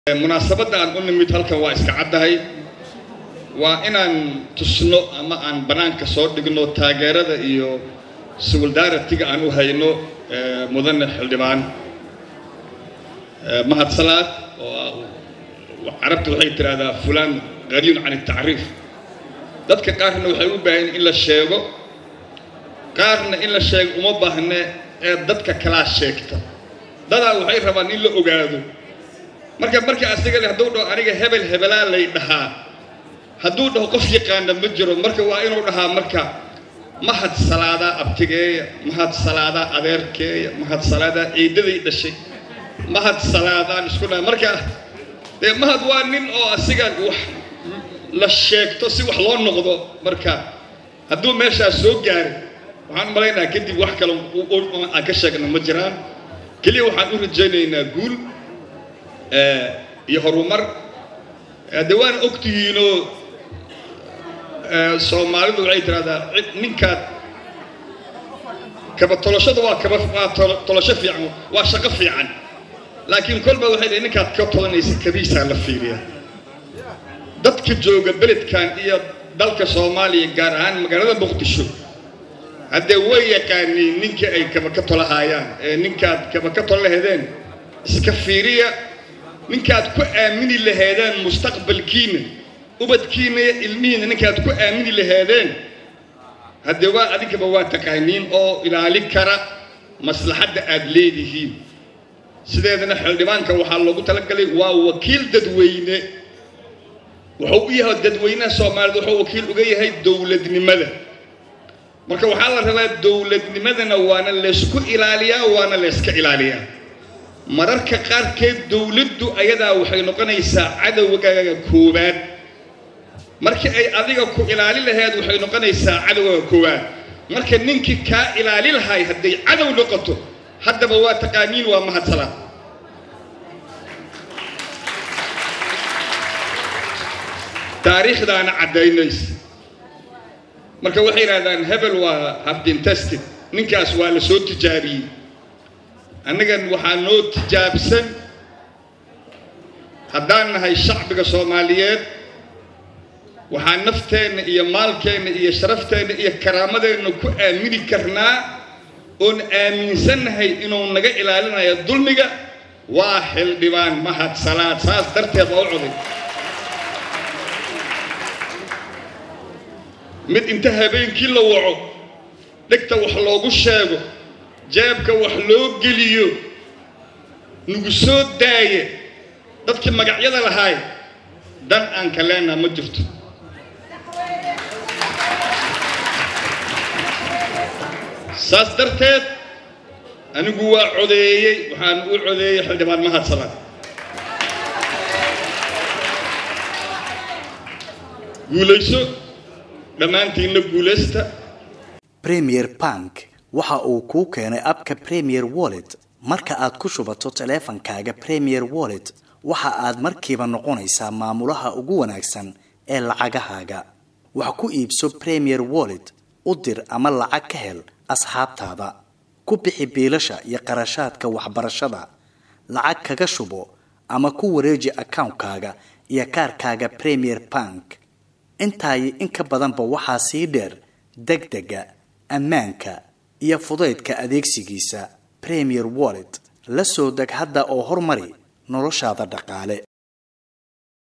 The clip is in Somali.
munaasabadda aan u nimid halkan waa iska caddahay waa inaan tusno ama aan bannaanka soo dhigno taageerada iyo siwildaaratiga aan u hayno mudane xildhibaan mahadsalaad oo carabta waxay tidhaahdaa fulaan qariin can atacriif dadka qaarna waxay u baahan in la sheego qaarna in la sheego uma baahne ee dadka kalaa sheegta dadaa waxay rabaan in la ogaado marka marka asiga le hadduu dhaho aniga hebel hebelaa lay dhahaa hadduu dhaho qof yaqaana ma jiro marka waa inuu dhahaa marka mahad salaadaa abtigeeya mahad salaadaa adeerkeeya mahad salaadaa ciidaday dhashay mahad salaadaan isku dhaha marka dee mahad waa nin oo asiga wax la sheegto si wax loo noqdo marka hadduu meeshaas soo gaaray waxaan u malaynaha kadib wax kale aan ka sheegna ma jiraan keliya waxaan u rajaynaynaa guul iyo horumar de waana ogtihiinoo soomaalidu waxay tidhahdaa ninkaad kaba tolashada waa kaba waa tolasho fiican waa shaqo fiican laakiin kolba waxay dhahay ninkaad ka tolanaysa kabiisaa la fiiriya dadka jooga beledkan iyo dalka soomaaliya gaar ahaan magaalada muqdisho haddee way yaqaaniin ninkii ay kaba ka tolahaayaan ee ninkaad kaba ka tola lahedeen iska fiiriya ninkaad ku aamini laheedeen mustaqbalkiina ubadkiina iyo ilmihiina ninkaad ku aamini laheedeen haddee waa adinkaba waa taqaaniin oo ilaali kara maslaxadda aad leedihiin sideedana xildhibaanka waxaa loogu talagalay waa wakiil dadweyne wuxuu u yahay dadweynaha soomaaliyed wuxuu wakiil uga yahay dowladnimada marka waxaa la rabaa dowladnimadana waana laysku ilaaliyaa waana layska ilaaliyaa mararka qaarkeed dowladdu ayadaa waxay noqonaysaa cadowgaaga koowaad markii ay adiga ku ilaali laheed waxay noqonaysaa cadowgaaga koowaad marka ninkii kaa ilaali lahay hadday cadow noqoto haddaba waa taqaaniin waa mahadsalaad taariikhdaana caddaynaysa marka waxay yidhahdaan hebel waa habdintested ninkaas waa la soo tijaabiyey annagan waxaa noo tijaabsan haddaan nahay shacbiga soomaaliyeed waxaa nafteenna iyo maalkeenna iyo sharafteenna iyo karaamadeenna ku aamini karnaa oon aaminsannahay inuu naga ilaalinayo dulmiga waa xildhibaan mahad salaad saas darteed waa u coday mid inta habeenkii la waco dhegta wax loogu sheego jeebka wax loo geliyo nagu soo daaye dadkii magacyada lahaay dan aan ka leenaa ma jirto saas darteed anigu waa codeeyey waxaan u codeeyey xildhibaan mahad salaad guulayso dhammaantiinna guulaysta premier bank waxa uu kuu keenay abka premier wallet marka aad ku shubato taleefankaaga premier wallet waxa aad markiiba noqonaysaa maamulaha ugu wanaagsan ee lacagahaaga wax ku iibso premier wallet u dir ama lacag ka hel asxaabtaada ku bixi biilasha iyo qarashaadka waxbarashada lacag kaga shubo ama ku wareeji akawnkaaga iyo kaarkaaga premier bank intaayi in ka badanba waxaa sii dheer degdega ammaanka iyo fudaydka adeegsigiisa premier wallet la soo deg hadda oo horumari noloshaada dhaqaale